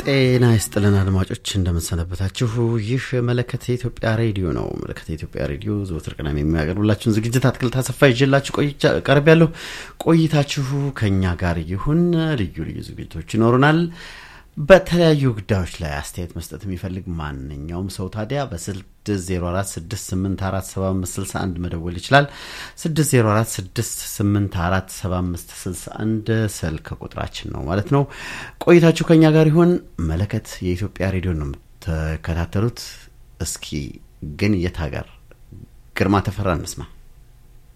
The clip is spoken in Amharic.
ጤና ይስጥልን አድማጮች፣ እንደምንሰነበታችሁ። ይህ መለከት የኢትዮጵያ ሬዲዮ ነው። መለከት የኢትዮጵያ ሬዲዮ ዘወትር ቅዳሜ የሚያቀርብላችሁን ዝግጅት አትክልት አሰፋ ይዤላችሁ ቀርብ ያለሁ ቆይታችሁ ከእኛ ጋር ይሁን። ልዩ ልዩ ዝግጅቶች ይኖሩናል። በተለያዩ ጉዳዮች ላይ አስተያየት መስጠት የሚፈልግ ማንኛውም ሰው ታዲያ በ604684761 መደወል ይችላል። 604684761 ስልክ ቁጥራችን ነው ማለት ነው። ቆይታችሁ ከኛ ጋር ይሁን። መለከት የኢትዮጵያ ሬዲዮ ነው የምትከታተሉት። እስኪ ግን የት ሀገር ግርማ ተፈራ እንስማ።